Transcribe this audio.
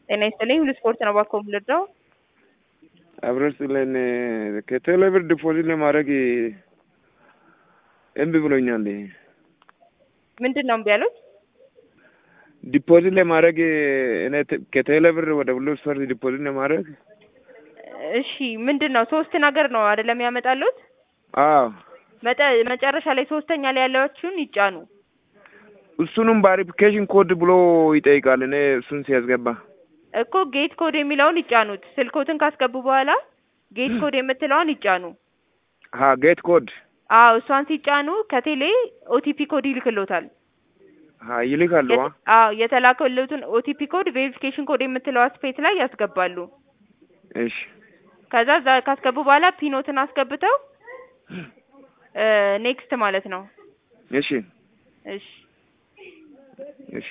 ጤና ይስጥልኝ ሁሉ ስፖርት ነው ባኮ የምልደው አብረን ስለን ከቴሌብር ዲፖዚት ለማድረግ እምቢ ብሎኛል። ምንድን ነው እምቢ ያሉት? ዲፖዚት ለማድረግ እኔ ከቴሌብር ወደ ሁሉ ስፖርት ዲፖዚት ለማድረግ እሺ ምንድን ነው ሶስት ነገር ነው አይደለም ያመጣሉት? አዎ መጠ መጨረሻ ላይ ሶስተኛ ላይ ያለችውን ይጫኑ። እሱንም ቫሪፊኬሽን ኮድ ብሎ ይጠይቃል። እኔ እሱን ሲያስገባ እኮ ጌት ኮድ የሚለውን ይጫኑት። ስልኮትን ካስገቡ በኋላ ጌት ኮድ የምትለውን ይጫኑ። ሀ ጌት ኮድ አዎ እሷን ሲጫኑ ከቴሌ ኦቲፒ ኮድ ይልክሎታል። ሀ ይልካሉ። የተ- አዎ የተላከሉትን ኦቲፒ ኮድ ቬሪፊኬሽን ኮድ የምትለው ስፔስ ላይ ያስገባሉ። እሺ ከዛ እዛ ካስገቡ በኋላ ፒኖትን አስገብተው ኔክስት ማለት ነው። እሺ እሺ እሺ